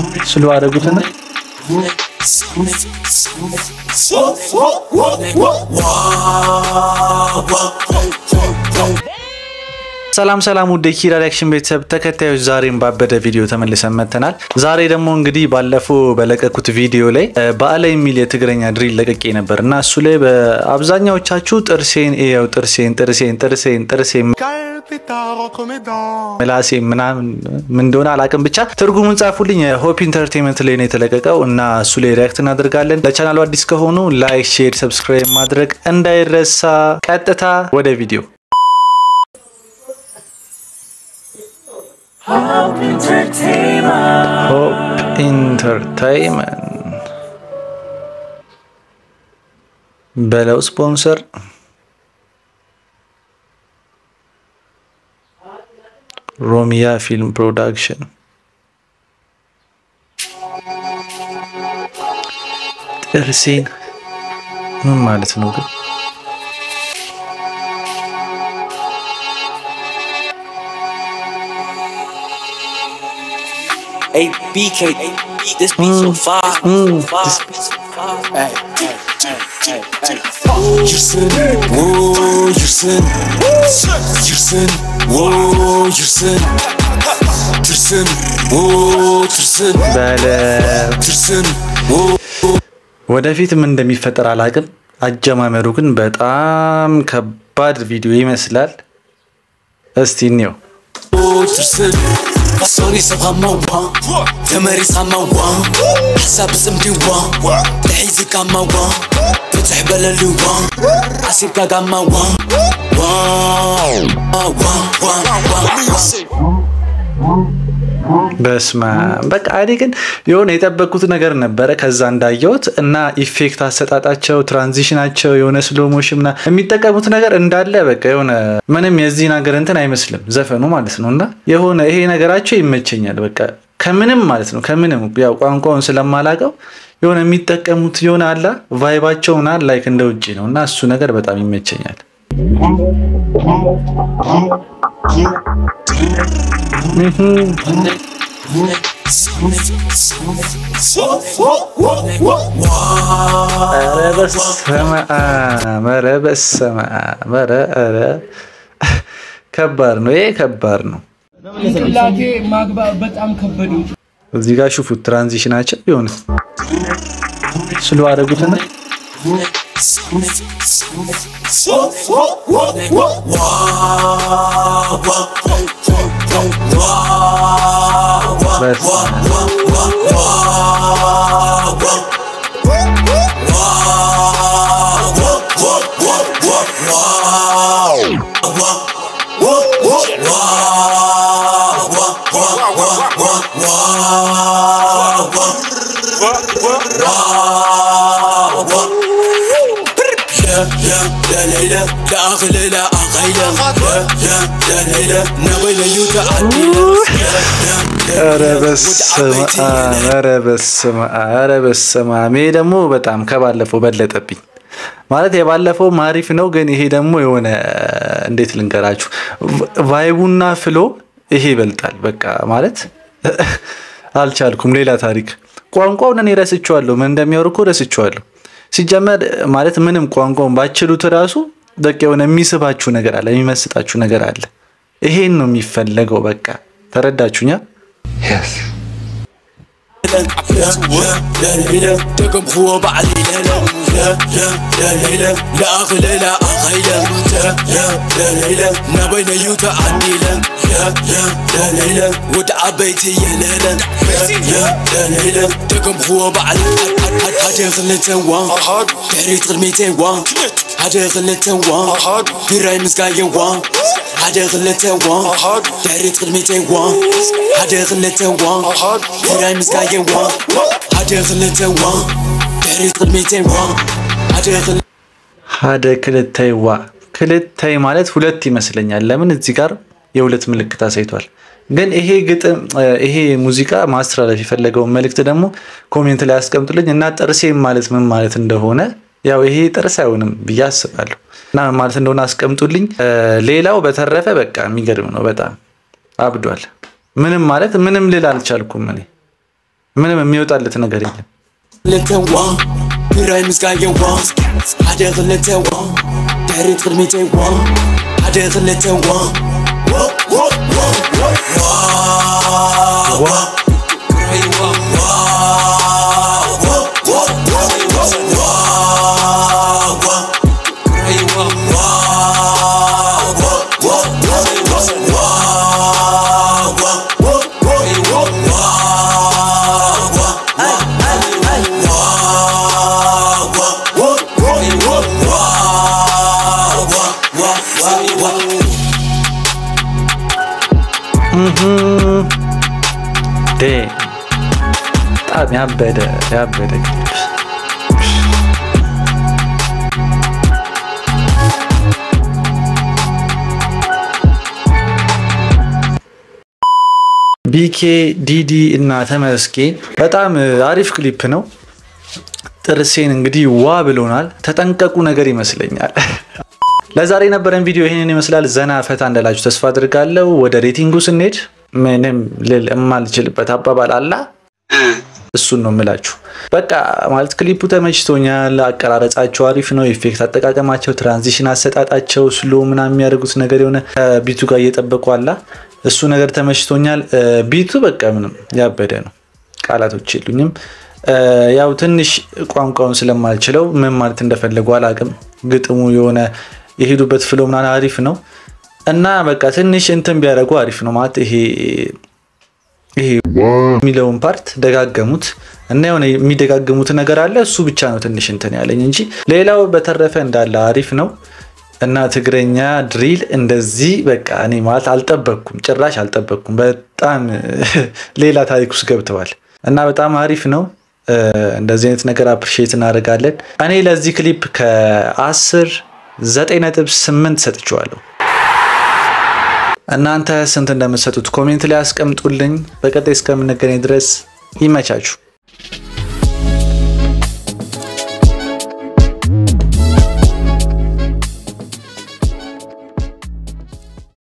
ስሉ አደረጉትና ሰላም ሰላም ውድ የኪራ ሪያክሽን ቤተሰብ ተከታዮች ዛሬም ባበደ ቪዲዮ ተመልሰን መጥተናል። ዛሬ ደግሞ እንግዲህ ባለፈው በለቀኩት ቪዲዮ ላይ በአለ የሚል የትግረኛ ድሪል ለቀቄ ነበር እና እሱ ላይ በአብዛኛዎቻችሁ ጥርሴን እየው ጥርሴን ጥርሴን ጥርሴን ጥርሴን ምላሴ ምናምን ምን እንደሆነ አላቅም፣ ብቻ ትርጉሙን ጻፉልኝ። ሆፕ ኢንተርቴንመንት ላይ ነው የተለቀቀው እና እሱ ላይ ሪያክት እናደርጋለን። ለቻናሉ አዲስ ከሆኑ ላይክ፣ ሼር፣ ሰብስክራይብ ማድረግ እንዳይረሳ። ቀጥታ ወደ ቪዲዮ ሆፕ ኢንተርቴይንመንት በለው ስፖንሰር ሮሚያ ፊልም ፕሮዳክሽን ጥርሴን ምን ማለት ነው ግን? Hey BK, this beat so fire. This beat so fire. Hey, hey, hey, hey, hey. Yersin, whoa, yersin. Yersin, whoa, yersin. Tırsın, whoa, tırsın. በለው Tırsın, whoa. ወደፊት ምን እንደሚፈጠር አላቅም። አጀማመሩ ግን በጣም ከባድ ቪዲዮ ይመስላል። እስቲ እንየው። tırsın. Sorry sabamawa, تماري ساماوا. حساب سمديوا, تحيزي كاماوا. فتح بلالوا, عسير كاقاماوا. واو, واو, واو, واو. በስማ በቃ እኔ ግን የሆነ የጠበቅኩት ነገር ነበረ ከዛ እንዳየሁት እና ኢፌክት አሰጣጣቸው ትራንዚሽናቸው የሆነ ስሎ ሞሽን ምና የሚጠቀሙት ነገር እንዳለ በቃ የሆነ ምንም የዚህን ሀገር እንትን አይመስልም ዘፈኑ ማለት ነው እና የሆነ ይሄ ነገራቸው ይመቸኛል በቃ ከምንም ማለት ነው ከምንም ያው ቋንቋውን ስለማላቀው የሆነ የሚጠቀሙት የሆነ አላ ቫይባቸው ምናምን ላይክ እንደ ውጭ ነው እና እሱ ነገር በጣም ይመቸኛል ኧረ በስመ አብ ኧረ በስመ አብ ኧረ ኧረ ከባድ ነው ይሄ ከባድ ነው ጭንቅላቴ ማግባብ በጣም ከበደኝ። እዚህ ጋር ሹፉት ትራንዚሽናቸው የሆነ ስሎ አደረጉትና በስመ አብ يا يا لا ليلى لا أغلى لا أغيلة يا يا لا ليلى نغيلة يوتا يا يا ኧረ በስመ አብ ኧረ በስመ አብ ኧረ በስመ አብ ይሄ ደግሞ በጣም ከባለፈው በለጠብኝ። ማለት የባለፈው አሪፍ ነው፣ ግን ይሄ ደግሞ የሆነ እንዴት ልንገራችሁ ቫይቡና ፍሎ ይሄ ይበልጣል። በቃ ማለት አልቻልኩም። ሌላ ታሪክ ቋንቋውን እኔ ረስቼዋለሁ። ምን እንደሚያወሩ እኮ ረስቼዋለሁ። ሲጀመር ማለት ምንም ቋንቋውን ባችሉት ራሱ በቃ የሆነ የሚስባችሁ ነገር አለ፣ የሚመስጣችሁ ነገር አለ። ይሄን ነው የሚፈለገው። በቃ ተረዳችሁኛ? لا ليلى دقم هو بعلي لا لا يا يا لا ليلى لا أغلى لا أغيلة يا يا لا ليلى نبين يوتا عندي لا يا يا لا ليلى ودع بيتي يا لا لا يا يا لا ليلى دقم هو بعلي هادي غلتي وان داري تغلميتي وان هادي غلتي وان براي مسقايا وان هادي غلتي وان داري تغلميتي وان هادي غلتي وان براي مسقايا وان هادي غلتي وان داري تغلميتي وان هادي غلتي ሀደ ክልታይ ዋ ክልታይ ማለት ሁለት ይመስለኛል። ለምን እዚህ ጋር የሁለት ምልክት አሳይቷል። ግን ይሄ ግጥም ይሄ ሙዚቃ ማስተላለፍ የፈለገውን መልእክት ደግሞ ኮሜንት ላይ አስቀምጡልኝ እና ጥርሴም ማለት ምን ማለት እንደሆነ ያው ይሄ ጥርስ አይሆንም ብዬ አስባለሁ እና ምን ማለት እንደሆነ አስቀምጡልኝ። ሌላው በተረፈ በቃ የሚገርም ነው። በጣም አብዷል። ምንም ማለት ምንም ልል አልቻልኩም እኔ ምንም የሚወጣለት ነገር የለም። ለተዋ ግራይ ምስጋየዋ ሓደ ክለተዋ ድሕሪት ቅድሚተዋ ሓደ ክለተዋ ዴ በጣም ያበደ ያበደ ክሊፕ ቢኬ ዲዲ እና ተመስገን በጣም አሪፍ ክሊፕ ነው። ጥርሴን እንግዲህ ዋ ብሎናል። ተጠንቀቁ ነገር ይመስለኛል። ለዛሬ የነበረን ቪዲዮ ይህንን ይመስላል። ዘና ፈታ እንዳላችሁ ተስፋ አድርጋለሁ። ወደ ሬቲንጉ ስንሄድ ምንም ልል የማልችልበት አባባል አላ እሱን ነው የምላችሁ። በቃ ማለት ክሊፑ ተመችቶኛል። አቀራረጻቸው አሪፍ ነው። ኢፌክት አጠቃቀማቸው፣ ትራንዚሽን አሰጣጣቸው፣ ስሎ ምናምን የሚያደርጉት ነገር የሆነ ከቢቱ ጋር እየጠበቁ አላ እሱ ነገር ተመችቶኛል። ቢቱ በቃ ምንም ያበደ ነው። ቃላቶች የሉኝም። ያው ትንሽ ቋንቋውን ስለማልችለው ምን ማለት እንደፈለጉ አላቅም። ግጥሙ የሆነ የሄዱበት ፍሎ ምናምን አሪፍ ነው እና በቃ ትንሽ እንትን ቢያደርጉ አሪፍ ነው ማለት ይሄ ይሄ የሚለውን ፓርት ደጋገሙት እና የሆነ የሚደጋገሙት ነገር አለ። እሱ ብቻ ነው ትንሽ እንትን ያለኝ እንጂ ሌላው በተረፈ እንዳለ አሪፍ ነው እና ትግረኛ ድሪል እንደዚህ በቃ እኔ ማለት አልጠበቅኩም፣ ጭራሽ አልጠበቅኩም። በጣም ሌላ ታሪክ ውስጥ ገብተዋል እና በጣም አሪፍ ነው። እንደዚህ አይነት ነገር አፕሪሺየት እናደርጋለን። እኔ ለዚህ ክሊፕ ከአስር ዘጠኝ ነጥብ ስምንት ሰጥቼዋለሁ። እናንተ ስንት እንደምትሰጡት ኮሜንት ላይ አስቀምጡልኝ። በቀጣይ እስከምንገናኝ ድረስ ይመቻችሁ።